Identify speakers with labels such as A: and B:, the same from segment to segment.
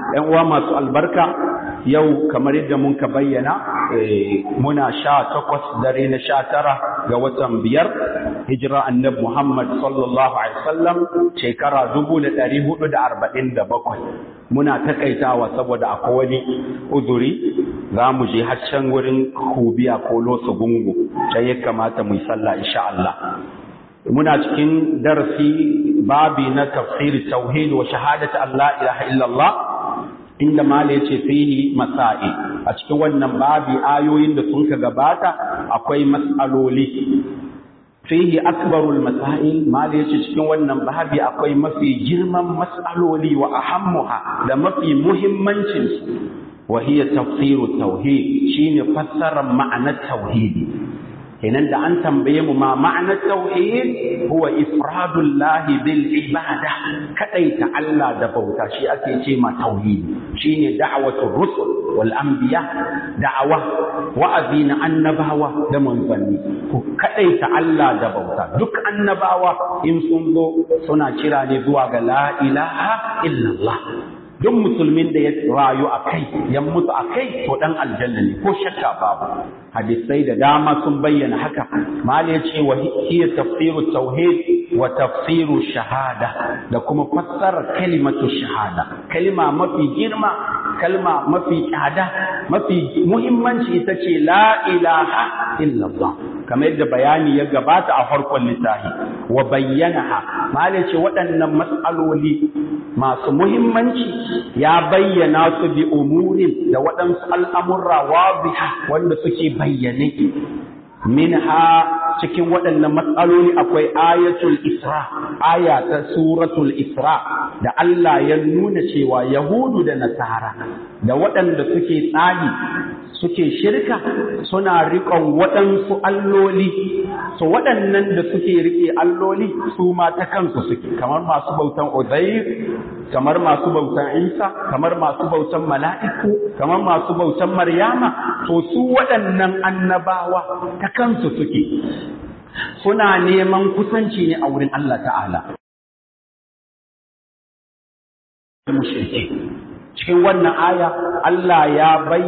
A: ‘yan uwa masu albarka yau kamar yadda mun ka bayyana muna sha takwas dare na sha tara ga watan biyar hijira annab Muhammad sallallahu Alaihi wasallam shekara dubu da ɗari hudu da arba'in da bakwai muna takaitawa saboda akwai wani uzuri za mu je haccan wurin kubiya ko losa gungu sai ya kamata mu yi sallah insha Allah muna cikin darasi babi na tafsir tauhid wa shahadatu Allah ilaha illallah inda mala yace fihi masa'i a cikin wannan babi ayoyin da sun ka gabata akwai mas'aloli fihi akbarul masail mala yace cikin wannan babi akwai mafi girman mas'aloli wa ahammuha da mafi muhimmancin su wa hiya tafsiru tauhid shine fassarar ma'anar tauhidi kenan da an tambaye mu ma ma'anar tauhid huwa ifradullahi bil ibada kadaita Allah da bauta shi ake ce ma tauhid shine da'watul rusul wal anbiya da'awa wa'azi na annabawa da manzanni ku kadaita Allah da bauta duk annabawa in sun zo suna kira ne zuwa ga la ilaha illallah duk musulmin da ya rayu a kai ya mutu a kai to dan aljanna ne ko shakka babu hadisai da dama sun bayyana haka mali ya ce wa hiya tafsiru tauhid wa tafsiru shahada da kuma fassarar kalimatu shahada kalma mafi girma kalma mafi tsada mafi muhimmanci ita ce la ilaha illallah kamar yadda bayani ya gabata a farkon littafi wa bayyanaha mali ce waɗannan matsaloli masu muhimmanci ya bayyana su bi umurin da waɗansu al'amurra wadiha wanda suke bayyane minha cikin waɗannan matsaloli akwai ayatul isra aya ta suratul isra da Allah ya nuna cewa yahudu da nasara da waɗanda suke tsari suke shirka suna riƙon waɗansu alloli su waɗannan da suke riƙe alloli su ma ta kansu suke kamar masu bautan uzair kamar masu bautan isa kamar masu bautan mala'iku kamar masu bautan maryama to su waɗannan annabawa ta kansu suke suna neman kusanci ne a wurin Allah ta'ala cikin wannan aya Allah ya bai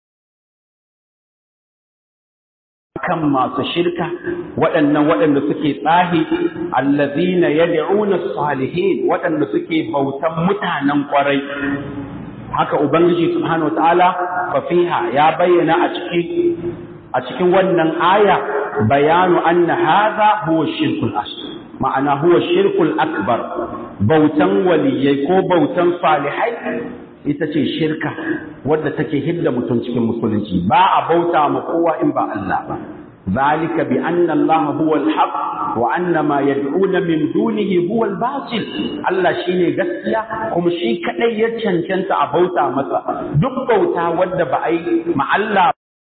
A: kan masu shirka waɗannan waɗanda suke tsahi allazina yad'una salihin waɗanda suke bautan mutanen ƙwarai haka ubangiji subhanahu wataala fa fiha ya bayyana a cikin a cikin wannan aya bayanu anna hadha huwa shirkul asghar ma'ana huwa shirkul akbar bautan waliyai ko bautan salihai ita ce shirka wadda take hidda mutum cikin musulunci ba a bauta ma kowa in ba Allah ba zalika bi anna Allah huwa al-haq wa anna ma yad'una min dunihi huwa al-batil Allah shine gaskiya kuma shi kadai ya cancanta a bauta masa duk bauta wadda ba ai ma Allah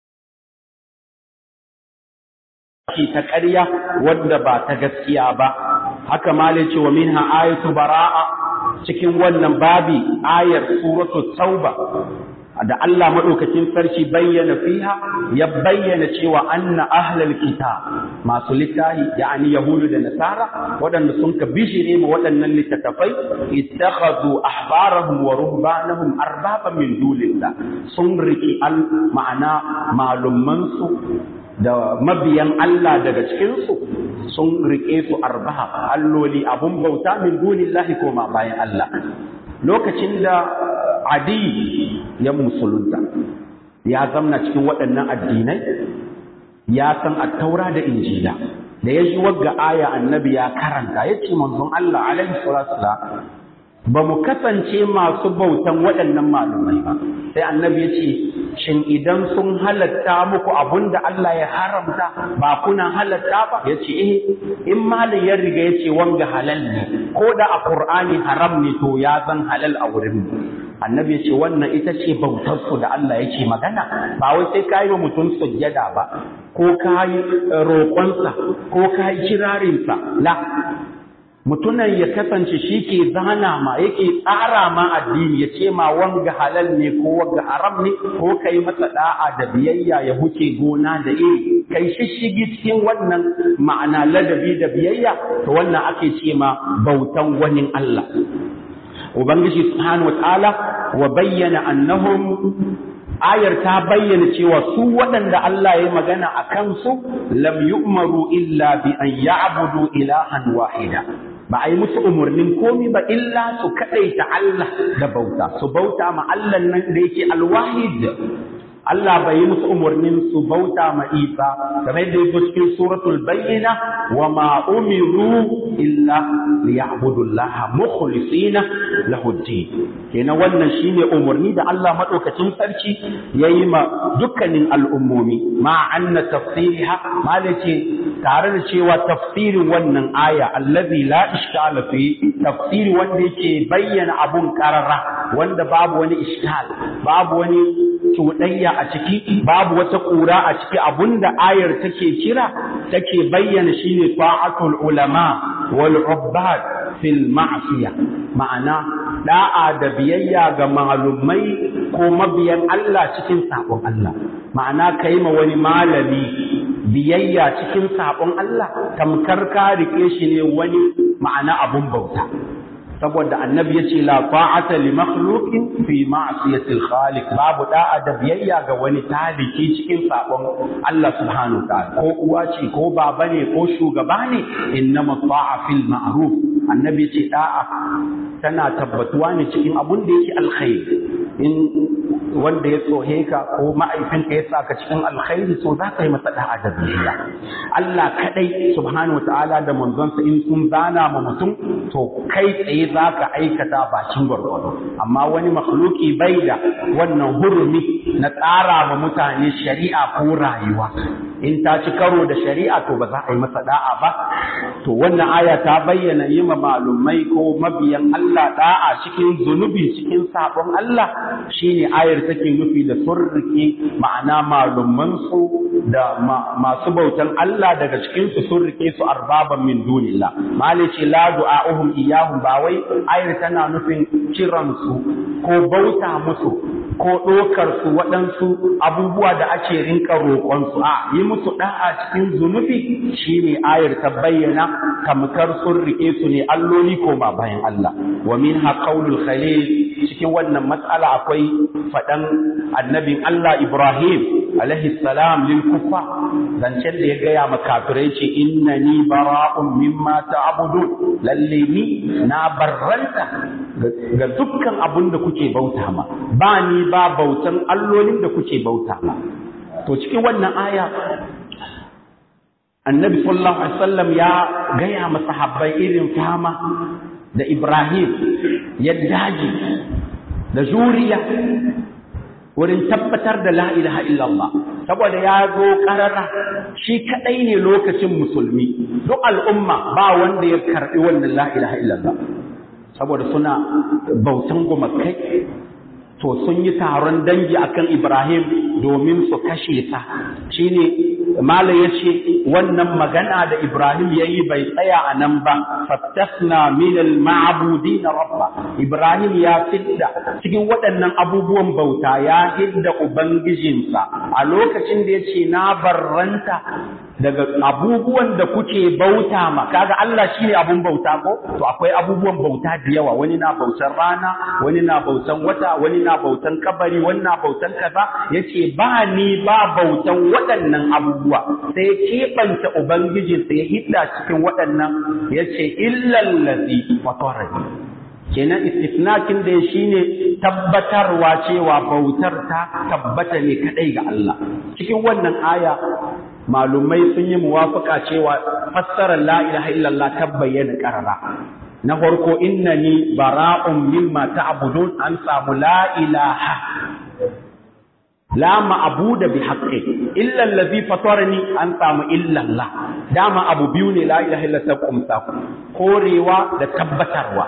A: ta ƙarya wadda ba ta gaskiya ba haka malai ce wa minha ayatu bara'a cikin wannan babi ayar suratul tauba da Allah madaukakin sarki bayyana fiha ya bayyana cewa anna ahlal kitab masu littahi yani yahudu da nasara waɗanda sun ka bishire ma waɗannan littattafai ittakhadhu ahbarahum wa ruhbanahum arbaban min dunillah sun riki al ma'ana malumman su da mabiyan Allah daga cikinsu sun riƙe su arbaha alloli abun bauta min dunillahi koma bayan Allah lokacin da adi ya musulunta ya zamna cikin waɗannan addinai ya san attaura da injila da ya ji wagga aya annabi ya karanta ya ce manzon Allah alaihi salatu ba mu kasance masu bautan waɗannan malumai ba sai annabi ya ce shin idan sun halatta muku abun da Allah ya haramta ba kuna halatta ba ya ce eh in malin ya riga ya ce wanga halal ne ko da a Qur'ani haram ne to ya zan halal a wurin mu annabi ya ce wannan ita ce bautar su da Allah yake magana ba wai sai kai wa mutum sujjada ba ko kai roƙonsa ko kai kirarinsa la mutunan ya kasance shi ke zana ma yake tsara ma addini ya ce ma wanga halal ne ko wanga haram ne ko kai masa da'a da biyayya ya huce gona da iri kai shishigi cikin wannan ma'ana ladabi da biyayya to wannan ake ce ma bautan wani Allah Ubangiji subhanahu wa ta'ala wa bayyana annahum ayar ta bayyana cewa su waɗanda Allah ya magana a kansu lam yu'maru illa bi an ya'budu ilahan wahida ba a yi musu umarnin komi ba illa su kaɗaita Allah da bauta su bauta ma Allah nan da yake alwahid Allah bai yi musu umarnin su bauta ma Isa kamar da yake cikin suratul bayyina wa ma umiru illa liya'budu Allah mukhlisina lahu kenan wannan shine umarni da Allah madaukakin sarki yayi ma dukkanin al'ummomi ma anna tafsiriha malace tare da cewa tafsirin wannan aya allazi la ishkala fi tafsiri wanda yake bayyana abun karara wanda babu wani ishkal babu wani cuɗayya a ciki babu wata ƙura a ciki abunda ayar take kira take bayyana shine ta'atul ulama wal ubbad fil ma'siya ma'ana da'a da biyayya ga malumai ko mabiyan Allah cikin sabon Allah ma'ana kai ma wani malami biyayya cikin sabon Allah tamkar ka rike shi ne wani ma'ana abun bauta saboda annabi ya ce la ta'ata li makhluqin fi ma'siyatil khaliq babu da'a da biyayya ga wani taliki cikin sabon Allah subhanahu ta'ala ko uwa ce ko baba ne ko shugaba ne innama ta'a fil ma'ruf annabi ce da'a tana tabbatuwa ne cikin abun da yake alkhair in wanda ya tsohe ka ko ma'aifinka ya saka cikin alkhairi so za ka yi masa da'a da biyayya Allah kadai subhanahu ta'ala da manzonsa in sun zana ma mutum to kai tsaye za ka aikata bakin gwargwado amma wani makhluki bai da wannan hurumi na tsara ma mutane shari'a ko rayuwa in ta ci karo da shari'a to ba za a yi masa da'a ba to wannan aya ta bayyana yi ma malumai ko mabiyan Allah da'a cikin zunubi cikin sabon Allah shine ayar take nufi da surrike ma'ana malumman su da masu bautan Allah daga cikin su surrike su arbaban min dunillah malice la du'a'uhum iyahum ba wai ayar tana nufin kiran su ko bauta musu ko ɗaukar su waɗansu abubuwa da ake rinka roƙon su a yi musu ɗa'a cikin zunubi shine ayar ta bayyana kamkar sun riƙe su ne alloli ko ba bayan Allah wa min ha qaulul khalil cikin wannan matsala akwai faɗan annabin Allah Ibrahim alaihi salam lil kufa zancen da ya gaya ma kafirai ce innani bara'un mimma ta'budun lalle ni na barranta ga dukkan abun da kuke bauta ma ba ni ba bautan allolin da kuke bauta ma to cikin wannan aya annabi sallallahu alaihi wasallam ya gaya ma sahabbai irin fama da Ibrahim ya daji da juriya wurin tabbatar da la ilaha illallah saboda ya zo karara shi kadai ne lokacin musulmi duk al'umma ba wanda ya karbi wannan la ilaha illallah saboda suna bautan gumakai to sun yi taron dangi akan Ibrahim domin su kashe ta shine Malam ya ce wannan magana da Ibrahim ya yi bai tsaya a nan ba, fattasna minal ma'abudi na rabba. Ibrahim ya fidda cikin waɗannan abubuwan bauta ya hidda Ubangijinsa a lokacin da ya ce na barranta daga abubuwan da kuke bauta ma, kaga Allah shi ne abun bauta ko? To akwai abubuwan bauta da yawa, wani na bautan rana, wani na bautan wata, wani na bautan kabari, wani na bautan kaza, ya ce ba ni ba bautan waɗannan abubuwa. abubuwa sai ya keɓanta Ubangiji sai ya hidda cikin waɗannan ya ce illallazi fatarani kenan istifnakin da shi ne tabbatarwa cewa bautar ta tabbata ne kaɗai ga Allah cikin wannan aya malumai sun yi muwafaka cewa fassarar la ilaha illallah ta bayyana ƙarara na farko innani bara'un mimma ta'budun an samu la ilaha la ma'buda bi haqqi illa allazi fatarani an samu illa Allah dama abu biyu ne la ilaha illa ta kumsa korewa da tabbatarwa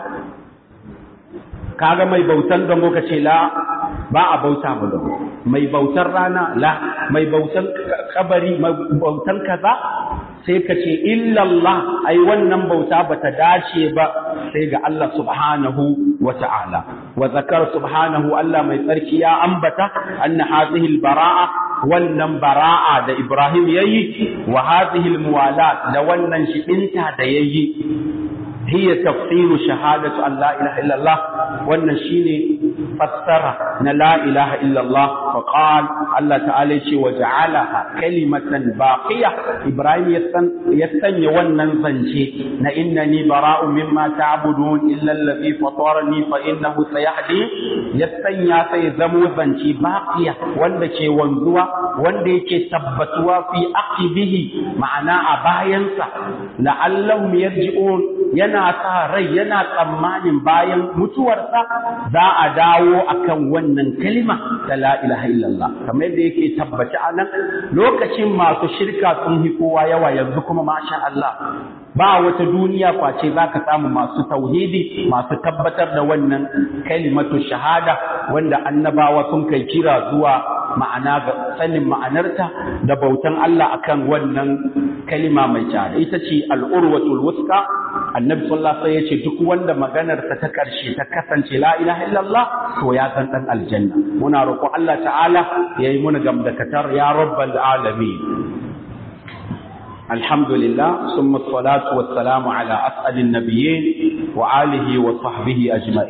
A: kaga mai bautan don ka ce la ba a bauta mu da mai bautan rana la mai bautan kabari mai bautan kaza sai ka ce illallah ai wannan bauta bata dace ba sai ga Allah subhanahu wa ta'ala wa zakar subhanahu Allah mai tsarki ya ambata anna hadhihi albara'a wannan bara'a da Ibrahim yayi wa hadhihi almuwalat da wannan shibinta da yayi hiya tafsiru shahadatu an la ilaha illallah wannan shine fassara na la ilaha illallah fa qal Allah ta'ala ce wa ja'alaha kalimatan baqiya Ibrahim ya sanya wannan zance na innani bara'u mimma ta'budun illa allazi fatarani fa innahu sayahdi ya sanya sai zamo zance baqiya wanda ke wanzuwa wanda yake tabbatuwa fi aqibihi ma'ana a bayansa la'allahum yarji'un yana sa rai yana tsammanin bayan mutuwarsa za a dawo akan wannan kalima ta la ilaha illallah kamar yadda yake tabbaci a nan lokacin masu shirka sun yi kowa yawa yanzu kuma masha Allah ba wata duniya kwace za ka samu masu tauhidi masu tabbatar da wannan kalimatu shahada wanda annabawa sun kai kira zuwa ma'ana ga sanin ma'anarta da bautan Allah akan wannan kalima mai tsada ita ce al'urwatul wuska annabi sallallahu alaihi wasallam duk wanda maganarsa ta karshe ta kasance la ilaha illallah to ya san dan aljanna muna roƙon Allah ta'ala yayi muna gamdakatar ya rabbal alamin الحمد لله ثم الصلاة والسلام على أسعد النبيين وآله وصحبه أجمعين